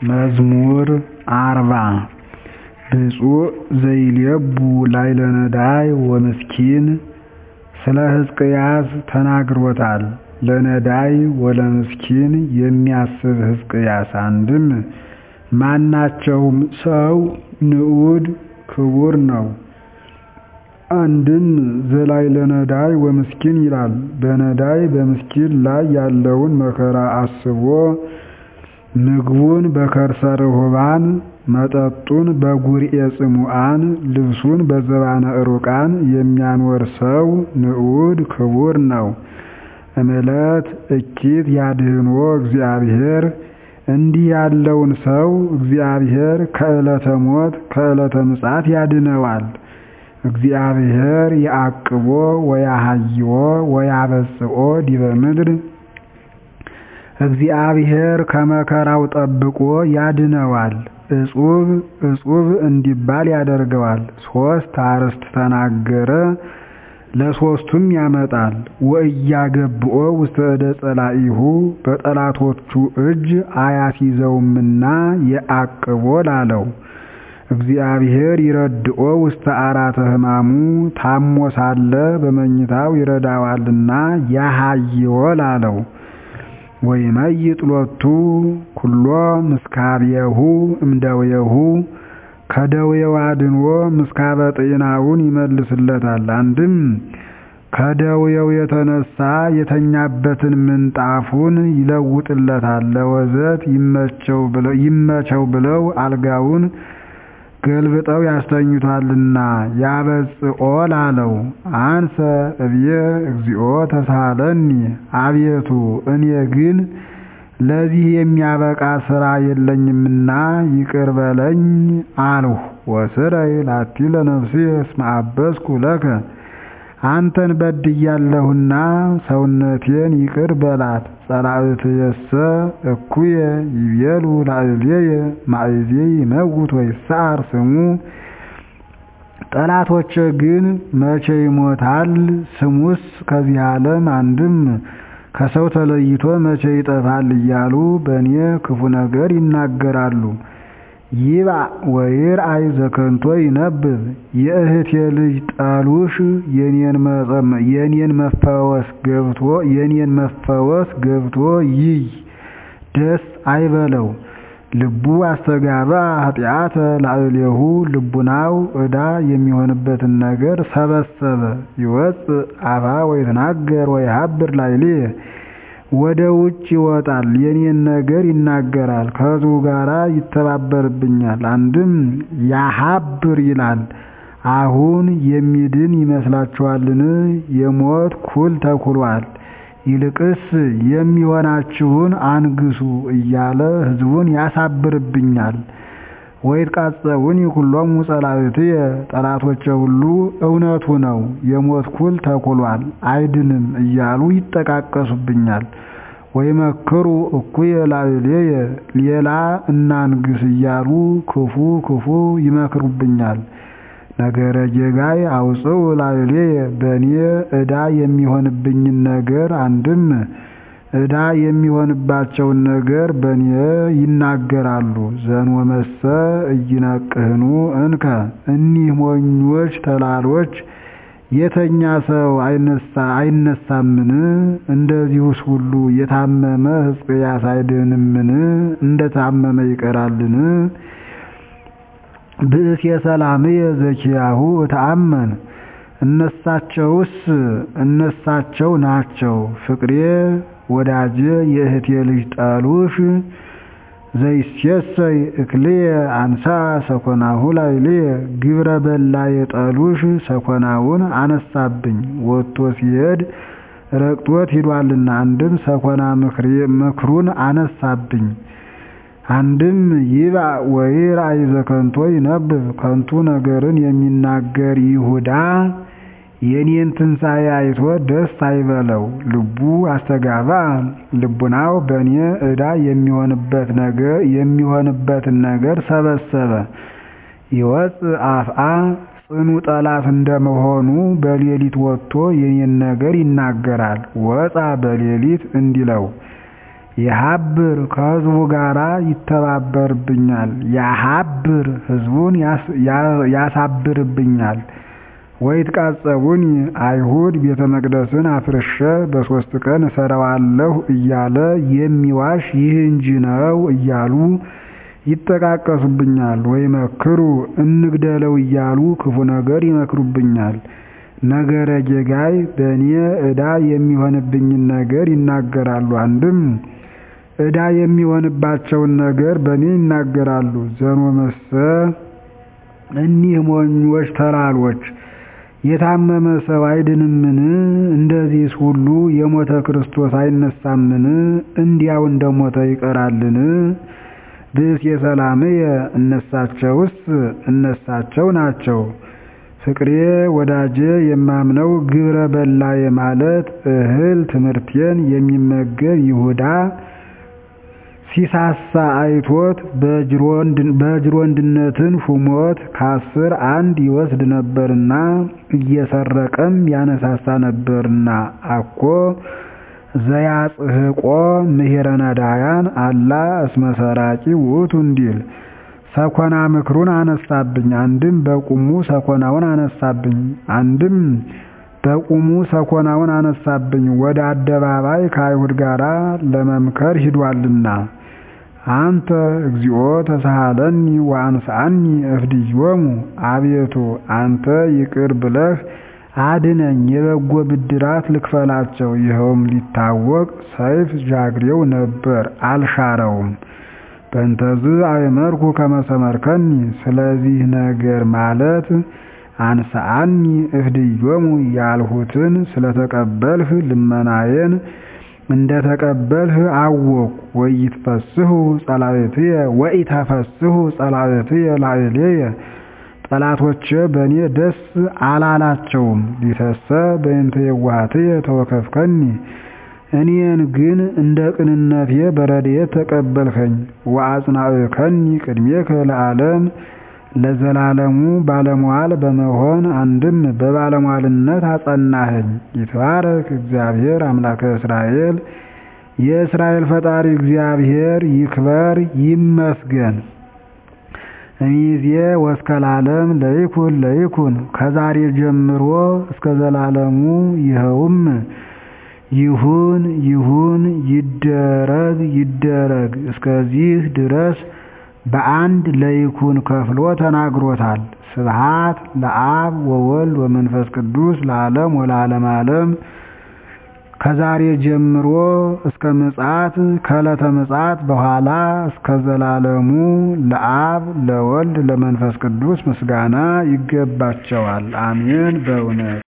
መዝሙር አርባ ብፁዕ ዘይሌቡ ላዕለ ነዳይ ወምስኪን ስለ ሕዝቅያስ ተናግሮታል ለነዳይ ወለምስኪን የሚያስብ ሕዝቅያስ አንድም ማናቸውም ሰው ንዑድ ክቡር ነው አንድም ዘላዕለ ነዳይ ወምስኪን ይላል በነዳይ በምስኪን ላይ ያለውን መከራ አስቦ ምግቡን በከርሰ ርሑባን መጠጡን በጉርኤ ጽሙዓን ልብሱን በዘባነ ዕሩቃን የሚያኖር ሰው ንዑድ ክቡር ነው እምዕለት እኪት ያድኅኖ እግዚአብሔር እንዲህ ያለውን ሰው እግዚአብሔር ከዕለተ ሞት ከዕለተ ምጽአት ያድነዋል እግዚአብሔር ያዕቅቦ ወያሃይዎ ወያበጽኦ ዲበ ምድር እግዚአብሔር ከመከራው ጠብቆ ያድነዋል እጹብ እጹብ እንዲባል ያደርገዋል ሦስት አርዕስት ተናገረ ለሦስቱም ያመጣል ወእያገብኦ ውስተ እደ ጸላኢሁ በጠላቶቹ እጅ አያስይዘውምና የዐቅቦ ላለው እግዚአብሔር ይረድኦ ውስተ አራተ ሕማሙ ታሞ ሳለ በመኝታው ይረዳዋልና ያሃይዎ ላለው ወይመይጥ ሎቱ ኩሎ ምስካብየሁ እምደዌሁ ከደዌው አድኖ ምስካበ ጤናውን ይመልስለታል አንድም ከደዌው የተነሳ የተኛበትን ምንጣፉን ይለውጥለታል ለወዘት ይመቸው ብለው አልጋውን ገልብጠው ያስተኙታልና ያበጽኦ ላለው አንሰ እብየ እግዚኦ ተሳሃለኒ አቤቱ እኔ ግን ለዚህ የሚያበቃ ሥራ የለኝምና ይቅር በለኝ አልሁ ወስረይ ላቲ ለነፍስየ እስመ አበስኩ ለከ አንተን በድያለሁና ሰውነቴን ይቅር በላት ጸላእትየሰ እኩየ ይቤሉ ላዕሌየ ማእዜ ይመውት ወይሰዓር ስሙ ጠላቶቼ ግን መቼ ይሞታል ስሙስ ከዚህ ዓለም አንድም ከሰው ተለይቶ መቼ ይጠፋል እያሉ በእኔ ክፉ ነገር ይናገራሉ ይብአ ወይርአይ ዘከንቶ ይነብብ የእህቴ ልጅ ጠሉሽ የኔን መፈወስ ገብቶ የኔን መፈወስ ገብቶ ይይ ደስ አይበለው ልቡ አስተጋባ ኃጢአተ ላዕሌሁ ልቡናው ዕዳ የሚሆንበትን ነገር ሰበሰበ ይወፅእ አፋ ወይትናገር ወይሃብር ላዕሌየ ወደ ውጭ ይወጣል የኔን ነገር ይናገራል ከሕዝቡ ጋር ይተባበርብኛል አንድም ያሃብር ይላል አሁን የሚድን ይመስላችኋልን የሞት ኩል ተኩሏል ይልቅስ የሚሆናችሁን አንግሡ እያለ ሕዝቡን ያሳብርብኛል ወይትቃጸቡኒ ኩሎሙ ጸላእትየ ጠላቶቼ ሁሉ እውነቱ ነው የሞት ኩል ተኩሏል አይድንም እያሉ ይጠቃቀሱብኛል ወይመክሩ እኩየ ላዕሌየ ሌላ እናንግስ እያሉ ክፉ ክፉ ይመክሩብኛል ነገረ ጌጋይ አውፅው ላዕሌየ በእኔ ዕዳ የሚሆንብኝን ነገር አንድም ዕዳ የሚሆንባቸውን ነገር በእኔ ይናገራሉ ዘንወመሰ እይነቅህኑ እንከ እኒህ ሞኞች ተላሎች የተኛ ሰው አይነሳምን እንደዚሁስ ሁሉ የታመመ ሕዝቅያስ አይድንምን እንደታመመ ይቀራልን ብእሴ ሰላምየ ዘኪያሁ እተአመን እነሳቸውስ እነሳቸው ናቸው ፍቅሬ ወዳጄ የእህቴ ልጅ ጠሉሽ ዘይሴሰይ እክልየ አንሳ ሰኮናሁ ላዕሌየ ግብረ በላ የጠሉሽ ሰኮናውን አነሳብኝ ወጥቶ ሲሄድ ረግጦት ሂዷልና አንድም ሰኮና ምክሩን አነሳብኝ አንድም ይብአ ወይርአይ ዘከንቶ ይነብብ ከንቱ ነገርን የሚናገር ይሁዳ የኔን ትንሣኤ አይቶ ደስ አይበለው ልቡ አስተጋባ ልቡናው በእኔ ዕዳ የሚሆንበትን ነገር ሰበሰበ ይወፅእ አፍአ ጽኑ ጠላት እንደመሆኑ በሌሊት ወጥቶ የኔን ነገር ይናገራል ወፃ በሌሊት እንዲለው የሀብር ከሕዝቡ ጋር ይተባበርብኛል ያሀብር ሕዝቡን ያሳብርብኛል ወይትቃጸቡኒ አይሁድ ቤተ መቅደስን አፍርሼ በሦስት ቀን እሠራዋለሁ እያለ የሚዋሽ ይህ እንጂ ነው እያሉ ይጠቃቀሱብኛል። ወይመክሩ እንግደለው እያሉ ክፉ ነገር ይመክሩብኛል። ነገረ ጌጋይ በእኔ ዕዳ የሚሆንብኝን ነገር ይናገራሉ። አንድም ዕዳ የሚሆንባቸውን ነገር በእኔ ይናገራሉ። ዘኖመሰ እኒህ ሞኞች ተላሎች የታመመ ሰው አይድንምን? እንደዚህስ ሁሉ የሞተ ክርስቶስ አይነሳምን? እንዲያው እንደሞተ ይቀራልን? ብእሴ ሰላምየ እነሳቸውስ እነሳቸው ናቸው። ፍቅሬ ወዳጄ የማምነው ግብረ በላዬ ማለት እህል ትምህርቴን የሚመገብ ይሁዳ ሲሳሳ አይቶት በጅሮንድነትን ሹሞት ከአስር አንድ ይወስድ ነበርና እየሰረቀም ያነሳሳ ነበርና አኮ ዘያጽሕቆ ምሄረ ነዳያን አላ እስመ ሰራቂ ውእቱ እንዲል ሰኮና ምክሩን አነሳብኝ። አንድም በቁሙ ሰኮናውን አነሳብኝ። አንድም በቁሙ ሰኮናውን አነሳብኝ። ወደ አደባባይ ከአይሁድ ጋር ለመምከር ሂዷልና አንተ እግዚኦ ተሳሃለኒ ወአንስአኒ እፍድዮሙ አቤቱ አንተ ይቅር ብለህ አድነኝ፣ የበጎ ብድራት ልክፈላቸው። ይኸውም ሊታወቅ ሰይፍ ጃግሬው ነበር፣ አልሻረውም። በእንተዝ አእመርኩ ከመሰመርከኒ ስለዚህ ነገር ማለት አንስአኒ እፍድዮሙ ያልሁትን ስለተቀበልህ ልመናዬን እንደተቀበልህ አወቅሁ። ወኢትፈስሑ ጸላእትየ ወኢተፈስሑ ጸላእትየ ላዕሌየ ጠላቶቼ በእኔ ደስ አላላቸውም። ሊተሰ በእንተ የዋሃትየ ተወከፍከኒ እኔን ግን እንደ ቅንነቴ በረድኤት ተቀበልከኝ። ወአጽናዕከኒ ቅድሜከ ለዓለም ለዘላለሙ ባለሟል በመሆን አንድም በባለሟልነት አጸናኸኝ። ይትባረክ እግዚአብሔር አምላከ እስራኤል የእስራኤል ፈጣሪ እግዚአብሔር ይክበር ይመስገን። እሚዜ ወስከ ለዓለም ለይኩን ለይኩን ከዛሬ ጀምሮ እስከ ዘላለሙ ይኸውም ይሁን ይሁን ይደረግ ይደረግ እስከዚህ ድረስ በአንድ ለይኩን ከፍሎ ተናግሮታል። ስብሃት ለአብ ወወልድ ወመንፈስ ቅዱስ ለዓለም ወለዓለመ ዓለም ከዛሬ ጀምሮ እስከ ምጽአት ከዕለተ ምጽአት በኋላ እስከ ዘላለሙ ለአብ ለወልድ ለመንፈስ ቅዱስ ምስጋና ይገባቸዋል። አሜን በእውነት